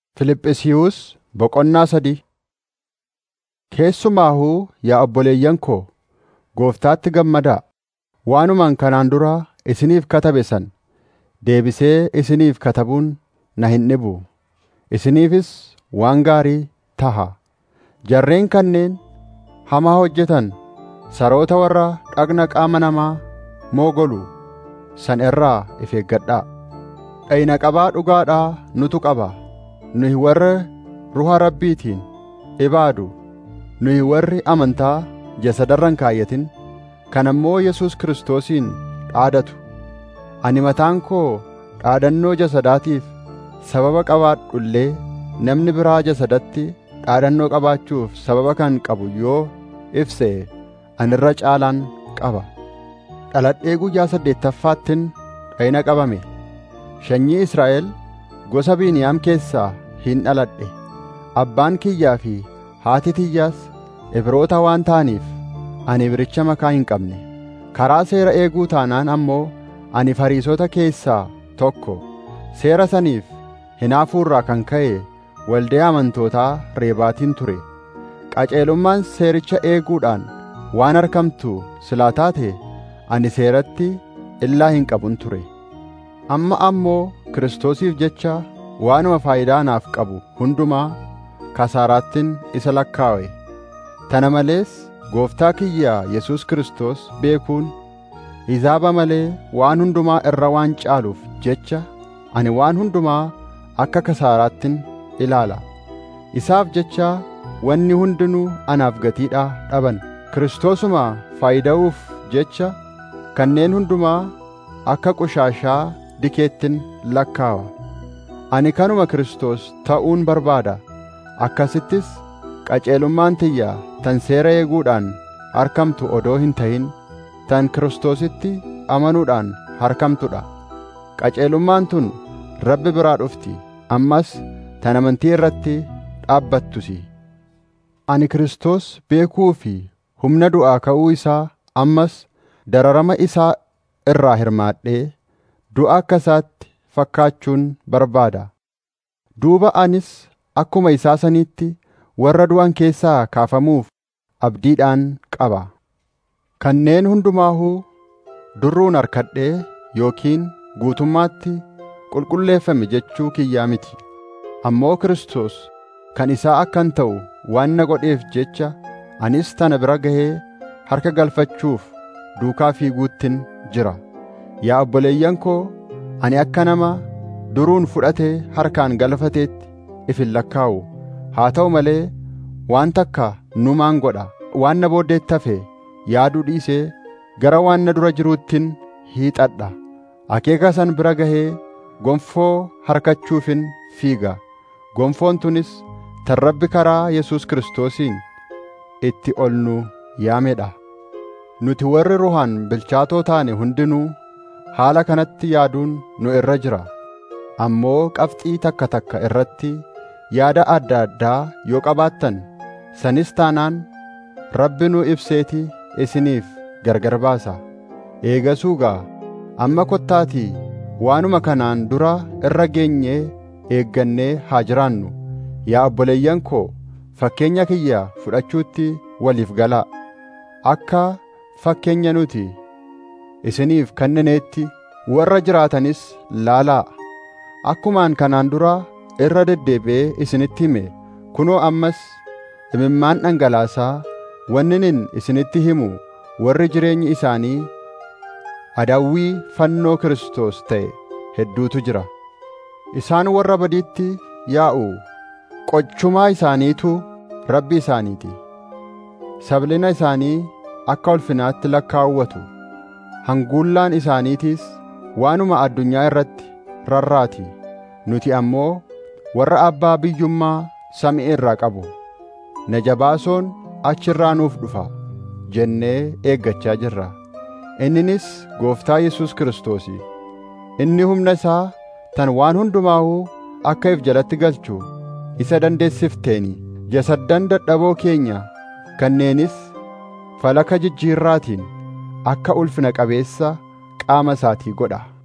Fiiliphisiyuus Boqonnaa sadii Keessumaahuu yaa obboleeyyan koo Gooftaatti gammadaa. Waanumaan kanaan dura isiniif katabe sana deebisee isiniif katabuun na hin dhibu; isiniifis waan gaarii taha. Jarreen kanneen hamaa hojjetan saroota warra dhagna qaama namaa moogolu sana irraa of eeggadhaa. Dhagna qabaa dhugaadhaa nutu qaba; nuyi warra Ruha Rabbiitiin ibaadu, nuyi warri amantaa jasadarra hin kaayyatin, kan ammoo Yesuus Kiristoosiin dhaadatu. Ani mataan koo dhaadannoo jasadaatiif sababa qabaadhu illee namni biraa jasadatti dhaadannoo qabaachuuf sababa kan qabu yoo ibse ani irra caalaan qaba. Dhaladhee guyyaa saddeettaffaattin dhagna qabame. Sanyii Israa'el gosa Beniyaam keessaa hin dhaladhe. Abbaan kiyyaa fi haati tiyyaas Ibroota waan ta'aniif ani Ibricha makaa hin qabne. Karaa seera eeguu taanaan ammoo ani Fariisota keessaa tokko. Seera saniif hinaafuurraa kan ka'e waldaa amantootaa Reebaatiin ture. Qajeelummaan seericha eeguudhaan waan argamtu silaa taate ani seeratti illaa hin qabun ture. Amma ammoo Kiristoosiif jecha waanuma faayidaa naaf qabu hundumaa kasaaraattin isa lakkaawe. Tana malees Gooftaa kiyyaa Yesuus Kiristoos beekuun hizaaba malee waan hundumaa irra waan caaluuf jecha ani waan hundumaa akka kasaaraattin ilaala. Isaaf jecha wanni hundinuu anaaf gatiidhaa dhaban. Kiristoosuma faayida'uuf jecha kanneen hundumaa akka qushaashaa dikeettin lakkaawa. Ani kanuma Kiristoos ta'uun barbaada. Akkasittis qajeelummaan tiyya tan seera eeguudhaan harkamtu odoo hin ta'in tan Kiristoositti amanuudhaan harkamtudha. Qajeelummaan tun Rabbi biraa dhufti. Ammas tan amantii irratti dhaabbattusi. Ani Kiristoos beekuu fi humna du'aa ka'uu isaa ammas dararama isaa irraa hirmaadhee du'a akka isaatti fakkaachuun barbaada. Duuba anis akkuma isaa saniitti warra du'an keessaa kaafamuuf abdiidhaan qaba. Kanneen hundumaahuu durruun harkadhee yookiin guutummaatti qulqulleeffame jechuu kiyyaa miti. Ammoo Kiristoos kan isaa akkan ta'u waan na godheef jecha anis tana bira gahee harka galfachuuf duukaa fiiguuttin jira. Yaa obboleeyyan koo ani akka nama duruun fudhatee harkaan galfateetti if hin lakkaa'u. Haa ta'u malee waan takka numaan godha. Waan na booddeetti hafe yaaduu dhiisee gara waan na dura jiruuttin hiixadha. Akeeka san bira gahee gonfoo harkachuufin fiiga. Gonfoon tunis tan Rabbi karaa Yesuus Kiristoosiin itti ol nu yaamedha. Nuti warri ruhaan bilchaatoo taane hundinuu haala kanatti yaaduun nu irra jira. Ammoo qabxii takka takka irratti yaada adda addaa yoo qabaattan sanis taanaan Rabbi nu ibseeti isiniif gargar baasa. Eegasuu gaa amma kottaatii waanuma kanaan dura irra geenyee eeggannee haa jiraannu. Yaa obboleeyyan koo fakkeenya kiyya fudhachuutti waliif galaa. Akka fakkeenya nuti isiniif kennineetti warra jiraatanis laalaa. Akkumaan kanaan dura irra deddeebi'ee isinitti hime kunoo ammas imimmaan dhangalaasaa wannin isinitti himu warri jireenyi isaanii adawwii fannoo Kiristoos ta'e hedduutu jira. Isaan warra badiitti yaa'u qochumaa isaaniitu rabbi isaaniiti. Sablina isaanii akka ulfinaatti lakkaawwatu. Hanguullaan isaaniitiis waanuma addunyaa irratti rarraati. Nuti ammoo warra abbaa biyyummaa samii irraa qabu. Na jabaasoon achirraa nuuf dhufa jennee eeggachaa jirra. Inninis Gooftaa Yesuus Kiristoosi. Inni humna isaa tan waan hundumaahuu akka if jalatti galchu isa dandeessifteeni. Jasaddan dadhaboo keenya kanneenis falaka jijjiirraatiin akka ulfina qabeessa qaama isaatii godha.